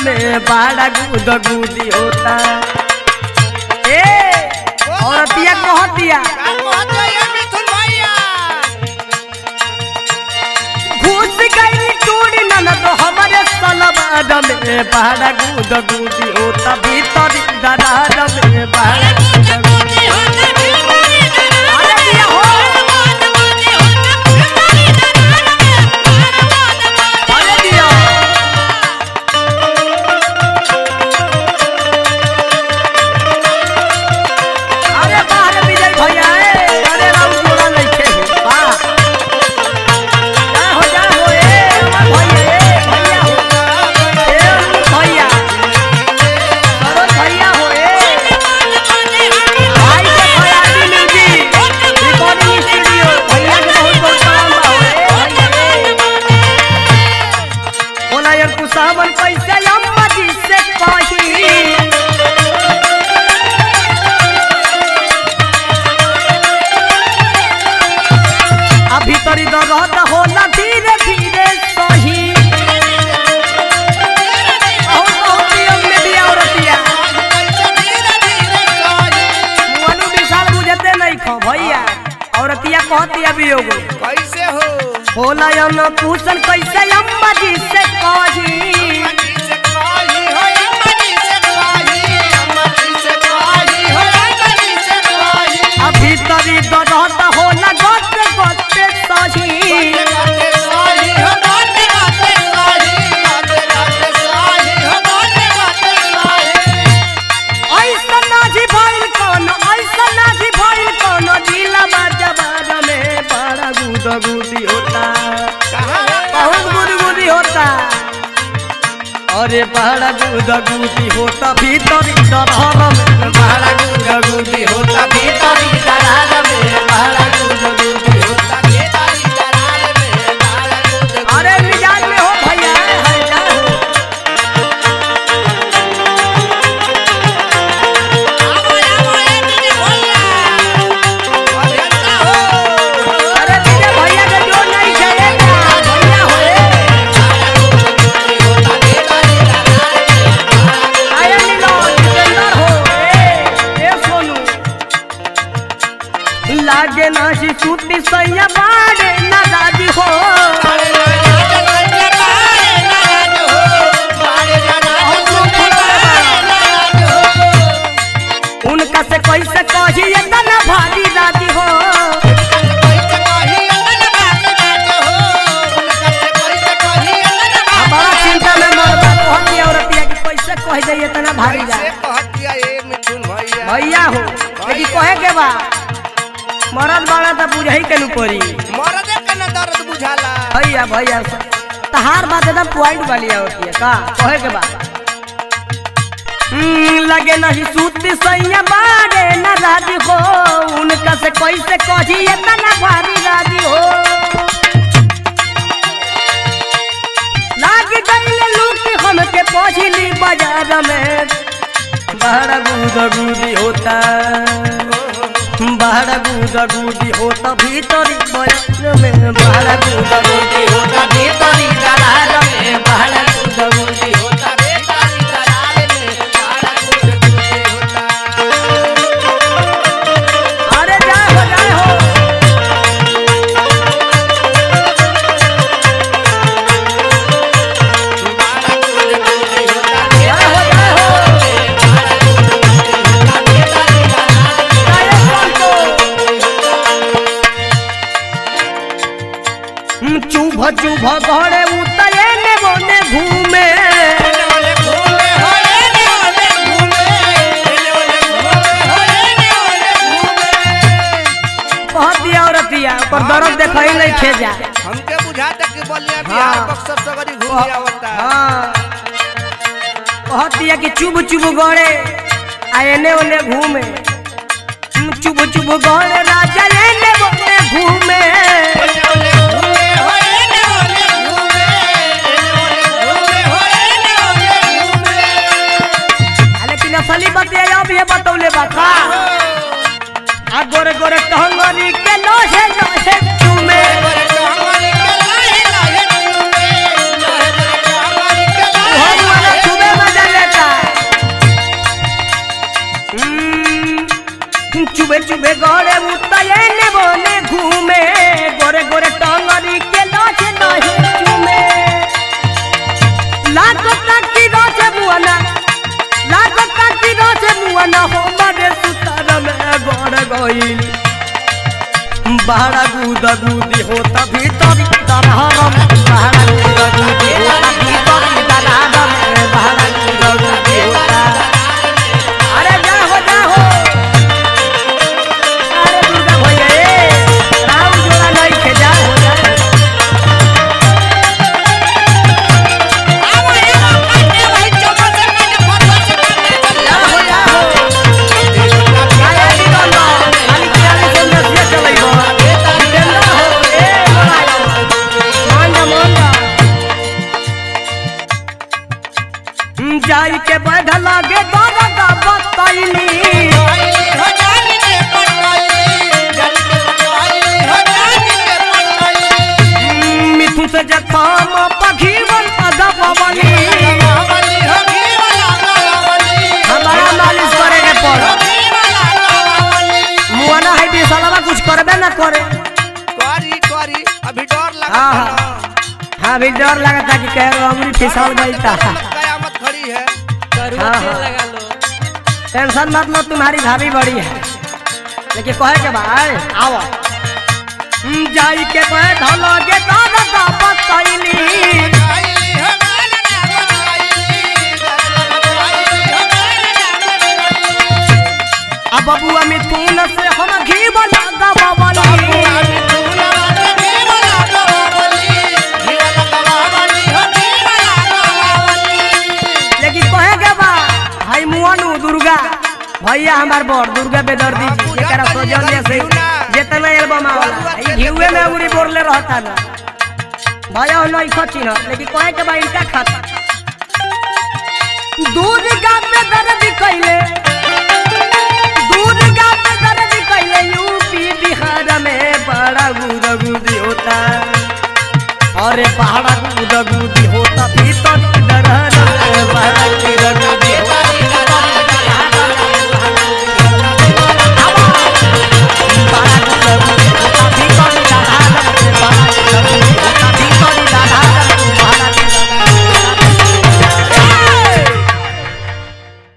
में बड़ा गुद गुदी होता ए औरतिया कहतिया का कहत ये मिथुन भैया घुस गई टूड़ी ननद हमारे सलवार में बड़ा गुद गुदी होता भीतर दरार में बड़ा गुद गुदी अरे दिया हो अरे दिया अरे बाहर विजय भैया ए अरे राम जोड़ा नहीं खे वाह जा हो जा हो ए अमर भैया ए भैया हो ए अमर भैया सरोज भैया हो ए भाई के खयाली म्यूजिक रिकॉर्डिंग स्टूडियो भैया के बहुत बहुत सलाम बा हो ए भैया ए बोला यार कुसावन कैसे अम्मा जी से कही अभी तरी दर्द होला धीरे धीरे सही बहुत बहुत नियम में दिया औरतिया मुअनु विशाल बुझते नहीं खो भैया औरतिया कहतिया भी होगो कैसे हो होला यन पूछन कैसे अम्मा जी से कही अभी तरी दर्द होला गते गते सही ऐसा नाजी भइल कोनो ऐसा नाजी भइल कोनो जिला बाजार में बड़ा गुद गुदी होता बहुत गुदगुदी होता अरे बड़ा गुदगुदी होता भीतर दरहर में बड़ा गुदगुदी होता भीतर दरहर में बड़ा गुदगुदी होता अरे मिजाज में हो भैया हरे जा हो अरे तेरे भैया के जो नहीं चलेगा भैया हो रे आया नीलो जितेंद्र हो ए ए सोनू लागे ना सी छुट्टी सैया बाड़े ना दादी हो उनका से कैसे कही इतना भारी राजी हो आ बड़ा चिंता में मरदा कहती औरतिया कि कैसे कह जाइए इतना भारी जा भैया हो यदि कहे के बा मरद बाड़ा तो बुझाई के नु पड़ी मरदे के न दर्द बुझाला भैया भैया तहार बात एकदम पॉइंट वाली होती है का कहे के बा हम्म, लगे नहीं सूती सैया बाड़े न राजी हो उनका से कैसे कही इतना भारी राजी हो लाग गईले लूटी हमके पहुंचली बाजार में बड़ा गुदा गुदी होता बड़ा गुदा गुदी होता भीतरी बयान में बड़ा गुदा गुदी होता भीतरी दरार में बड़ा गुदा गुदी होता अरे जाए हो जाए हो जाए हो जाए हो जाए संतो। हम्म, चुभ चुभ घरे उतरे ने बोने घूमे बहुत दिया औरतिया पर दर्द देखा ही नहीं खेजा हमके बुझाता कि बलिया बिहार हाँ। बक्सर सगरी घूम आवता हाँ बहुत दिया कि चुभ चुभ गड़े आ एने ओने घूमे हम्म, चुभ चुभ गड़े राजा एने ओने घूमे आ, लेकिन असली बात ये अब ये बतौले बा का आ गोरे गोरे टहंगरी के लोहे लोहे चूमे ओहो वाला चूमे हमारे सुतर में गड़ गईल बहरा गुद गुदी होता भीतर दरहरम बहरा गुद गुदी होता भीतर दरहरम बहरा गुद गुदी होता अरे जा हो जा हो अरे दुर्गा भैया ए राम जोड़ा नहीं खे जा हो जा जा हो जा हो आया दी दोनो खाली किराने से नसिया चलैबो जितेंद्र हो ए मांगा मांगा जाई के बढ़ लागे दरगा बताइली मिथु से जखाम पखीवन अगपवली हमारा मालिश करे के पड़ मुआना है बिसलवा कुछ करबे ना करे करी करी अभी डर लगा हाँ, हाँ। हाँ अभी डर लगता कि कह रहा अंगुली फिसल गई था कयामत खड़ी है हाँ, हाँ। टेंशन मत लो तुम्हारी भाभी बड़ी है लेकिन कहे के भाई आओ हम्म, जाई के कहे धलोगे दादा बताइली अब बबुआ मिथुन से हम घी बना दबावली लेकिन कहे के बा भाई मुआनु दुर्गा भैया हमार बड़ दुर्गा बेदर्दी जी एकरा सौजन्य से जितना एल्बम आवला ई घिउए में उरी बोरले रहता ना भैया नहीं खची ना लेकिन कहे के बा इनका खाता दुर्गा में दर्द कैले दुर्गा में दर्द कैले यूपी बिहार में बड़ा गुदगुदी होता अरे पहाड़ा गुदगुदी